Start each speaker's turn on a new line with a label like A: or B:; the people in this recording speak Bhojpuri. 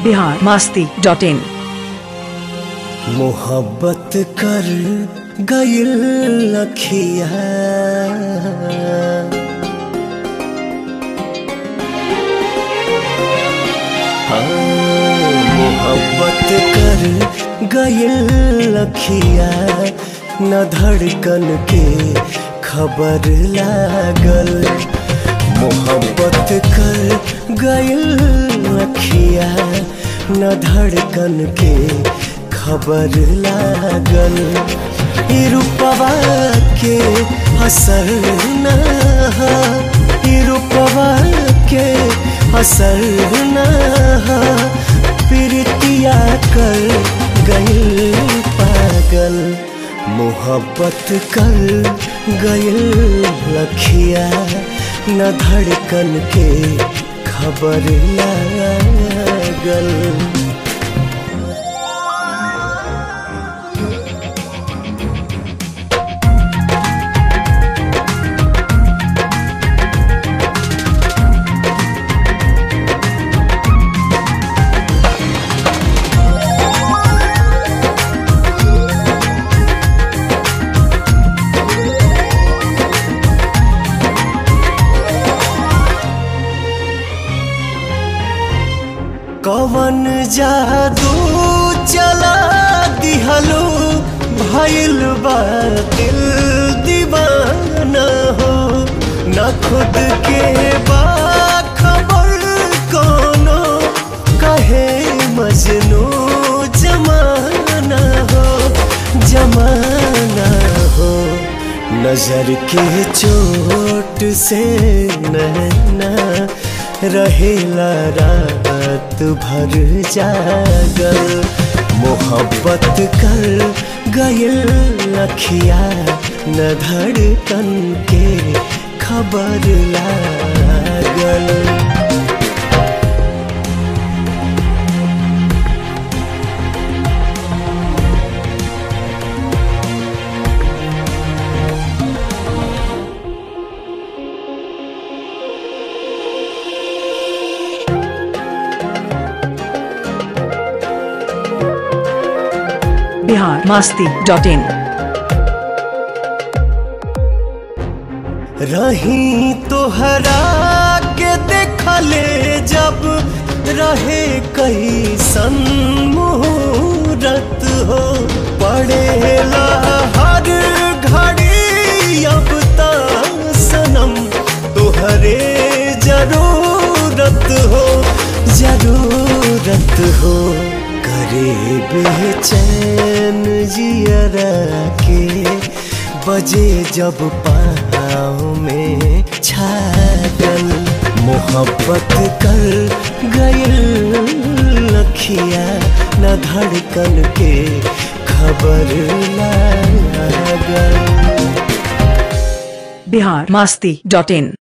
A: बिहार मास्ती डॉट इन
B: मोहब्बत कर गइल लखिया हाँ, मोहब्बत कर गइल लखिया न धड़कन के खबर लागल मोहब्बत कर गइल लखिया न धड़कन के खबर लागल ई रूपवा के असर न हा, ई रूपवा के असर न हा, प्रीतिया कर गइल पागल मोहब्बत कर गइल लखिया न धड़कन के खबर लागल कवन जादू चला दिहलो भइल बा दिल दीवाना हो न खुद के बा खबर कोनो कहे मजनू जमाना हो जमाना हो नजर के चोट से नैना रहेला रात भर जागल मोहब्बत कर गइल लखिया न धड़कन के खबर लागल
A: बिहार मास्ती डॉट इन
B: रही तोहरा के देखले जब रहे कई मुहूर्त हो पड़ेला हर घड़ी अब ता सनम तोहरे जरूरत हो जरूरत हो करे बेचैन जियरा के बजे जब पाँव में छागल मोहब्बत कर गइल लखिया न धड़कन के खबर लागल
A: बिहार मास्ती डॉट इन